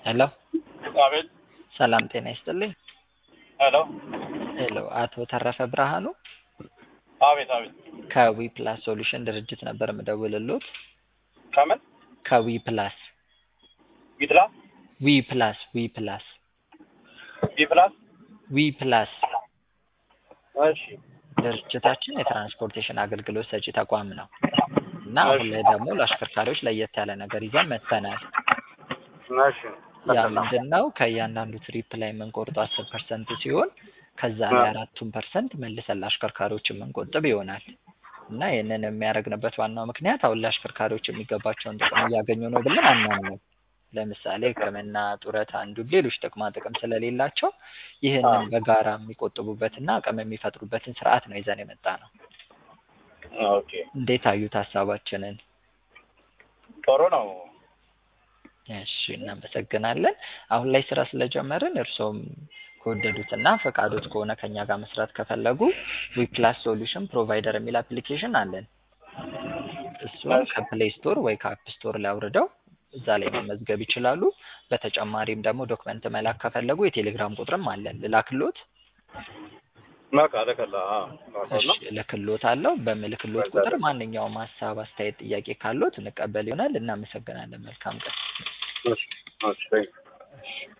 ሄሎ አቤት። ሰላም ጤና ይስጥልኝ። ሄሎ ሄሎ አቶ ተረፈ ብርሃኑ አቤት አቤት። ከዊ ፕላስ ሶሉሽን ድርጅት ነበር የምደውልሎት። ከምን ከዊ ፕላስ ቢትላ ዊ ፕላስ ዊ ፕላስ ቢፕላስ ዊ ፕላስ እሺ ድርጅታችን የትራንስፖርቴሽን አገልግሎት ሰጪ ተቋም ነው እና አሁን ላይ ደግሞ ለአሽከርካሪዎች ለየት ያለ ነገር ይዘን መጥተናል። እሺ ያ ምንድን ነው? ከእያንዳንዱ ትሪፕ ላይ የምንቆርጠው አስር ፐርሰንት ሲሆን ከዛ ላይ አራቱን ፐርሰንት መልሰን ለአሽከርካሪዎች የምንቆጥብ ይሆናል እና ይህንን የሚያደርግንበት ዋናው ምክንያት አሁን ለአሽከርካሪዎች የሚገባቸውን ጥቅም እያገኙ ነው ብለን አናምንም። ለምሳሌ ሕክምና፣ ጡረታ እንዲሁም ሌሎች ጥቅማ ጥቅም ስለሌላቸው ይህንን በጋራ የሚቆጥቡበትና አቅም የሚፈጥሩበትን ስርዓት ነው ይዘን የመጣ ነው። ኦኬ እንዴት አዩት ሀሳባችንን? ጥሩ ነው። እሺ እናመሰግናለን። አሁን ላይ ስራ ስለጀመርን እርስዎም ከወደዱትና ፈቃዶት ከሆነ ከኛ ጋር መስራት ከፈለጉ ዊፕላስ ሶሉሽን ፕሮቫይደር የሚል አፕሊኬሽን አለን። እሱን ከፕሌይ ስቶር ወይ ከአፕ ስቶር ላይ አውርደው እዛ ላይ መመዝገብ ይችላሉ። በተጨማሪም ደግሞ ዶክመንት መላክ ከፈለጉ የቴሌግራም ቁጥርም አለን። ልላክሎት? በቃ ልክላ እሺ እልክሎት አለው። በምልክሎት ቁጥር ማንኛውም ሀሳብ፣ አስተያየት፣ ጥያቄ ካሎት እንቀበል ይሆናል። እናመሰግናለን። መልካም ቀን። እሺ እሺ